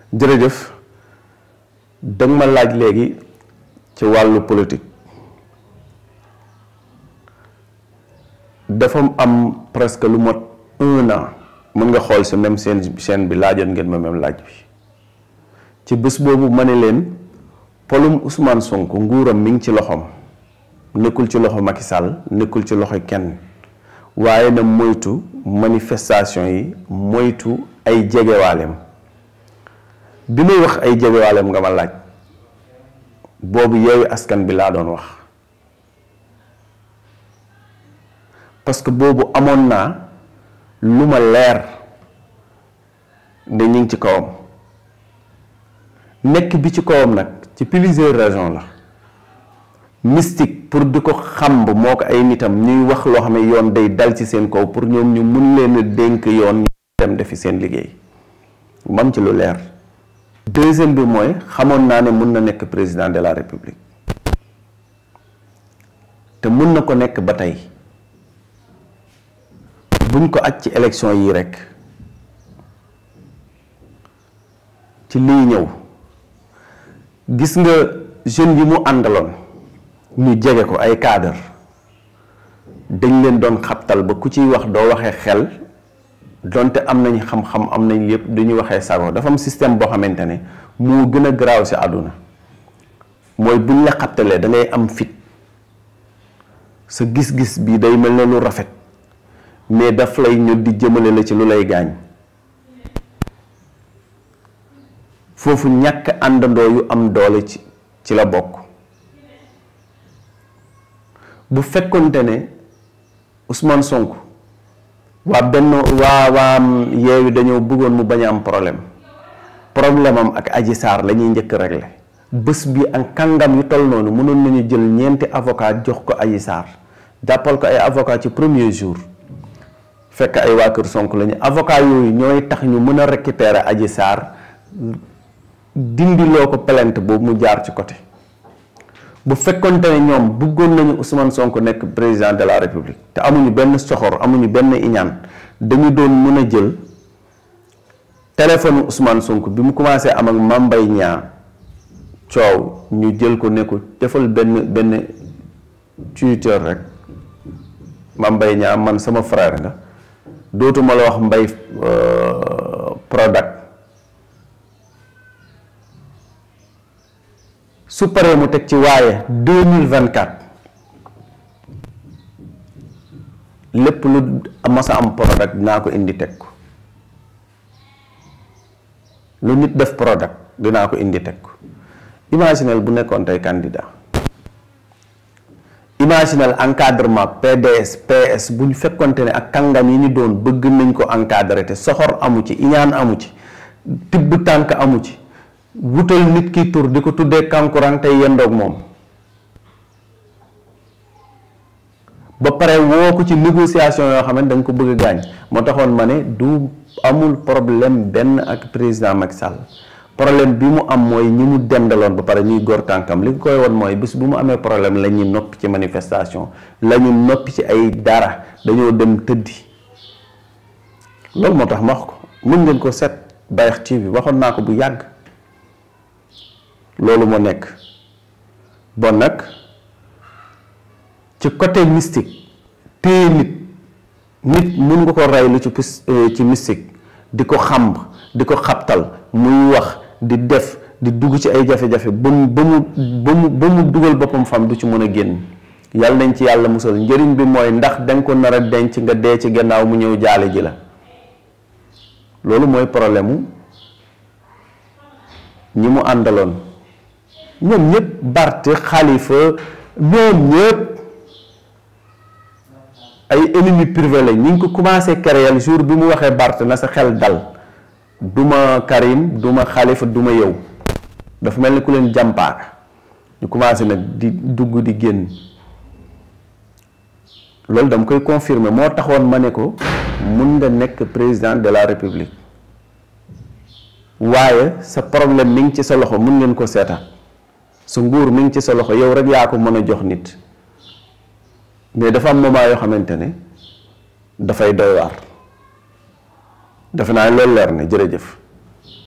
jërëjëf danga ma laaj léegi ci wàllu politique dafa am presque lu mot un an mën nga xool si même seen chaîne bi laajoon ngeen ma même laaj bi ci bés boobu ma ne leen polum Ousmane Sonko nguuram mi ngi ci loxoom nekkul ci loxo Macky Sall nekkul ci loxo kenn waaye na moytu manifestation yi moytu ay jegewaaleem bi muy wax ay jegewaaleem nga ma laaj boobu yeewu askan bi laa doon wax parce que boobu amoon naa lu ma leer ne ñu ngi ci kawam nekk bi ci kawam nag ci plusieurs raisons la mystique pour di ko xamb moo ko ay nitam ñuy wax loo xam ne yoon day dal ci seen kaw pour ñoom ñu mun leen a dénk yoon ñu dem defi seen liggéey mam ci lu leer deuxième bi mooy xamoon naa ne mun na nekk président de la république te mun na ko nekk ba tey buñ ko aj ci élection yii rek ci liy ñëw gis nga jeunes yi mu àndaloon ñu jege ko ay cadre dañ leen doon xabtal ba ku ciy wax doo waxee xel donte am nañ xam-xam am nañ lépp duñu waxee sago dafa am système boo xamante ne moo gën a garaaw si àdduna mooy buñ la xabtalee da ngay am fit sa gis-gis bi day mel ne lu rafet mais daf lay ñu di jëmale la ci lu lay gaañ foofu ñàkk àndandoo yu am doole ci ci la bokk bu fekkonte ne Ousmane Sonko waa benn waa waa yeewi dañoo bëggoon mu bañ a am problème problème am ak Adji Sarr la ñuy njëkk régler bés bi ak kàngam yu toll noonu mënoon nañu jël ñeenti avocat jox ko Adji Sarr jàppal ko ay avocat ci premier jour fekk ay waa kër Sonko lañu avocat yooyu ñooy tax ñu mën a récupérer Adji Sarr dindiloo ko plainte boobu mu jaar ci côté bu fekkonte ne ñoom bëggoon nañu Ousmane Sonko nekk président de la République te amuñu benn soxor amuñu benn iñaan dañu doon mën a jël téléphone Ousmane Sonko bi mu commencé am ak Mame Mbaye Niang coow ñu jël ko ne ko defal benn benn Twitter rek Mame Mbaye Niang man sama frère nga dootuma la wax Mbaye Prodac su paree mu teg ci waaye deux mille vingt quatre lépp lu masa am Prodac dinaa ko indi teg ko lu nit def Prodac dinaa ko indi teg ko imaginel bu nekkoon tey candidat imaginel encadrement PDS PS bu ñu fekkonte ne ak kàngam yi ñu doon bëgg nañ ko encadrer te soxor amu ci iñaan amu ci tibb tànk amu ci wutal nit ki tur di ko tuddee kankurang tey yendoog moom ba pare woo ko ci négociation yoo xam ne da nga ko bëgg a gaañ moo taxoon ma ne du amul problème benn ak président Macky Sall problème bi mu am mooy ñi mu dendaloon ba pare ñuy góor tànkam li koy woon mooy bés bu mu amee problème la ñuy noppi ci manifestation la ñu noppi ci ay dara dañoo dem tëddi loolu moo tax ma wax ko mën ngeen ko seet Bayex TV waxoon naa ko bu yàgg loolu moo nekk bon nag ci côté mystique téye nit nit mun nga ko rey lu ci ci mystique di ko xamb di ko xabtal muy wax di def di dugg ci ay jafe-jafe ba mu ba mu ba mu ba mu dugal boppam fam du ci mën a génn yàlla nañ ci yàlla musal njëriñ bi mooy ndax danga ko nar a denc nga dee ci gannaaw mu ñëw jaale ji la loolu mooy problème mu ñi mu àndaloon ñoom ñëpp Bart Khalifa ñoom ñëpp ay ennemis privés lañ ñu ngi ko commencé créer jour bi mu waxee Bart na sa xel dal duma Karim duma Khalifa duma yow dafa mel ni ku leen jàmpaaka ñu commencé nag di dugg di génn loolu dama koy confirmer moo taxoon ma ne ko mun nga nekk président de la république waaye sa problème mi ngi ci sa loxo mun ngeen ko seetaan sa nguur mi ngi ci sa loxo yow rek yaa ko mën a jox nit mais dafa am moment yoo xamante ne dafay doy waar defe naa loolu leer na jërëjëf